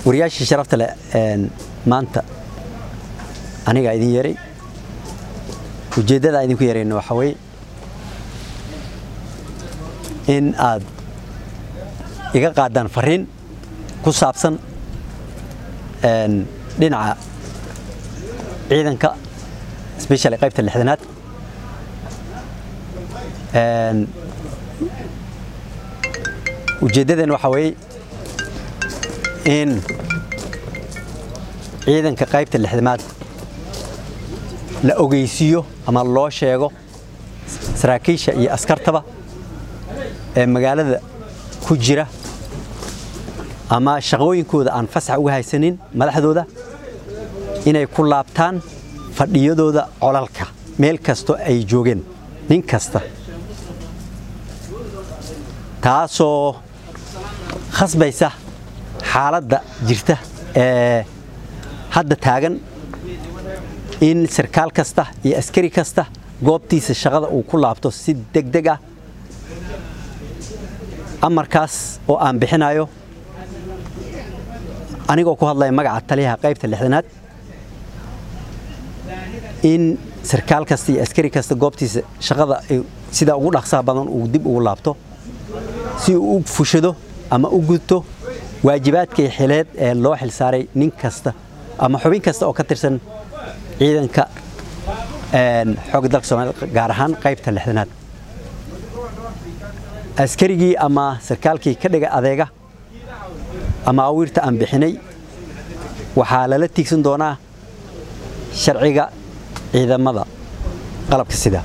wariyaashii sharafta leh maanta anigaa idin yeeray ujeeddada idinku yeerayna waxaa weye in aad iga qaadaan fariin ku saabsan dhinaca ciidanka especially qaybta lixdanaad ujeeddadeen waxaa weeye in ciidanka qaybta lixdamaad la ogeysiiyo ama loo sheego saraakiisha iyo askartaba ee magaalada ku jira ama shaqooyinkooda aan fasax uga haysanin madaxdooda inay ku laabtaan fadhiyadooda colalka meel kasto ay joogeen nin kasta taasoo khasbaysa xaaladda jirta ee hadda taagan in sarkaal kasta iyo askari kasta goobtiisa shaqada uu ku laabto si degdeg ah amarkaas oo aan bixinayo anigoo ku hadlaya magaca taliyaha qaybta lixdanaad in sarkaal kasta iyo askari kasta goobtiisa shaqada sida ugu dhaqsaha badan uu dib ugu laabto si uu u fushado ama u gudto waajibaadkii xileed ee loo xilsaaray nin kasta ama xubin kasta oo ka tirsan ciidanka xoogga dalka soomaaliyed gaar ahaan qaybta lixdanaad askarigii ama sarkaalkii ka dhiga adeega ama awiirta aan bixinay waxaa lala tiigsan doonaa sharciga ciidamada qalabka sida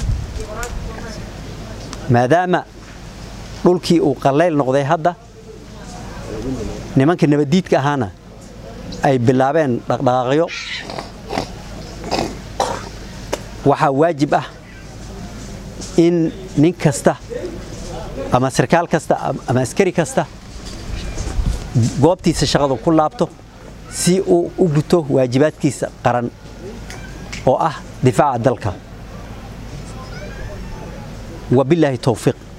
maadaama dhulkii uu qallayl noqday hadda nimanka nabaddiidka ahaana ay bilaabeen dhaqdhaqaaqyo waxaa waajib ah in nin kasta ama sarkaal kasta ama askari kasta goobtiisa shaqadu ku laabto si uu u guto waajibaadkiisa qaran oo ah difaaca dalka wabilaahi towfiiq